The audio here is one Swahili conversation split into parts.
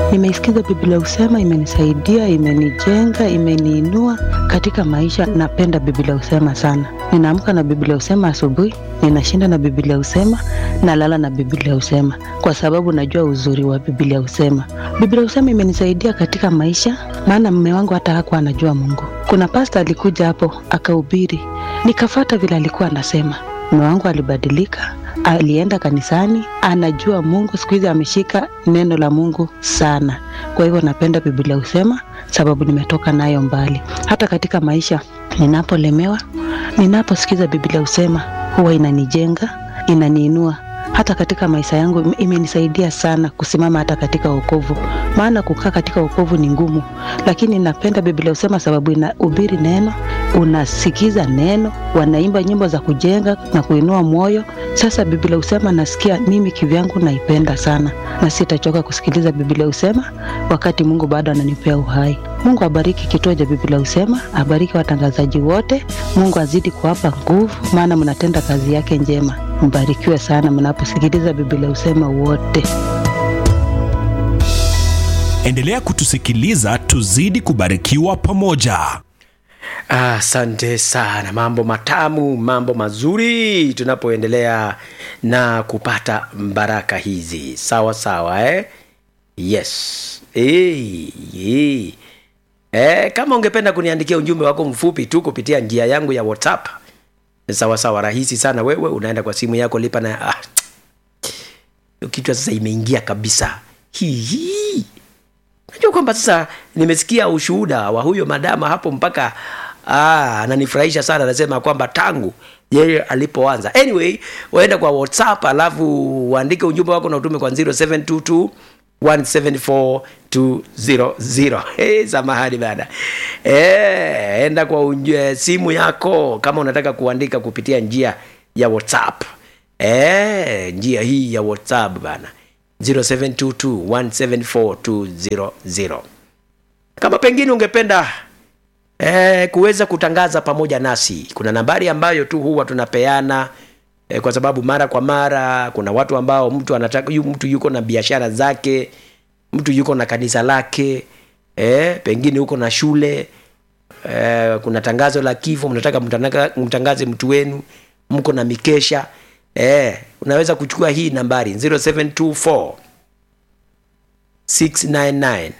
Nimeisikiza Biblia Husema, imenisaidia, imenijenga, imeniinua katika maisha. Napenda Biblia Husema sana. Ninaamka na Biblia Husema asubuhi, ninashinda na Biblia Husema, nalala na Biblia Husema kwa sababu najua uzuri wa Biblia Husema. Biblia Husema imenisaidia katika maisha, maana mume wangu hata hakuwa anajua Mungu. Kuna pasta alikuja hapo akahubiri, nikafata vile alikuwa anasema. Mume wangu alibadilika, alienda kanisani, anajua Mungu. Siku hizi ameshika neno la Mungu sana. Kwa hivyo napenda Biblia Husema sababu nimetoka nayo mbali. Hata katika maisha ninapolemewa, ninaposikiza Biblia Husema huwa inanijenga, inaniinua hata katika maisha yangu ime- imenisaidia sana kusimama hata katika wokovu, maana kukaa katika wokovu ni ngumu, lakini napenda Biblia Husema sababu inahubiri neno, unasikiza neno, wanaimba nyimbo za kujenga na kuinua moyo. Sasa Biblia Husema nasikia mimi kivyangu naipenda sana, na sitachoka kusikiliza Biblia Husema wakati Mungu bado ananipea uhai. Mungu abariki kituo cha Biblia Husema, abariki watangazaji wote. Mungu azidi kuwapa nguvu, maana mnatenda kazi yake njema. Mbarikiwe sana mnaposikiliza Biblia Husema wote. Endelea kutusikiliza, tuzidi kubarikiwa pamoja. Asante sana, mambo matamu, mambo mazuri, tunapoendelea na kupata baraka hizi. Sawa sawa, eh? Yes. Hey, hey. Eh, kama ungependa kuniandikia ujumbe wako mfupi tu kupitia njia yangu ya WhatsApp, sawa sawa, rahisi sana. Wewe unaenda kwa simu yako, lipa na ah, hiyo kichwa sasa imeingia kabisa. Hii hii najua kwamba sasa nimesikia ushuhuda wa huyo madama hapo mpaka ah, ananifurahisha sana anasema kwamba tangu yeye alipoanza anyway waenda kwa whatsapp alafu uandike ujumbe wako na utume kwa 0722 174200 hey, samahani bana eh, enda kwa unje, simu yako kama unataka kuandika kupitia njia ya whatsapp eh, njia hii ya whatsapp bana 0722174200 kama pengine ungependa eh, kuweza kutangaza pamoja nasi kuna nambari ambayo tu huwa tunapeana eh, kwa sababu mara kwa mara kuna watu ambao mtu anataka yu, mtu yuko na biashara zake mtu yuko na kanisa lake eh, pengine huko na shule eh, kuna tangazo la kifo mnataka mtanaka- mtangaze mtu wenu mko na mikesha eh, unaweza kuchukua hii nambari 0724 699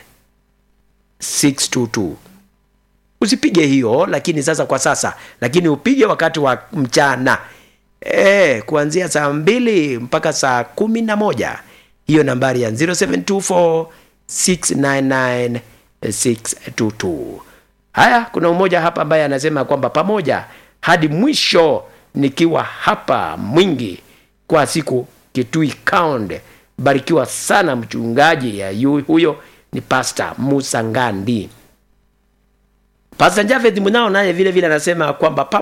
622 usipige hiyo lakini sasa kwa sasa lakini upige wakati wa mchana e, kuanzia saa mbili mpaka saa kumi na moja hiyo nambari ya 0724 699 622 haya kuna mmoja hapa ambaye anasema kwamba pamoja hadi mwisho nikiwa hapa mwingi kwa siku kitui kaunde barikiwa sana mchungaji ya yu, huyo ni pasta musa ngandi pasta javed munao naye vile vile anasema kwamba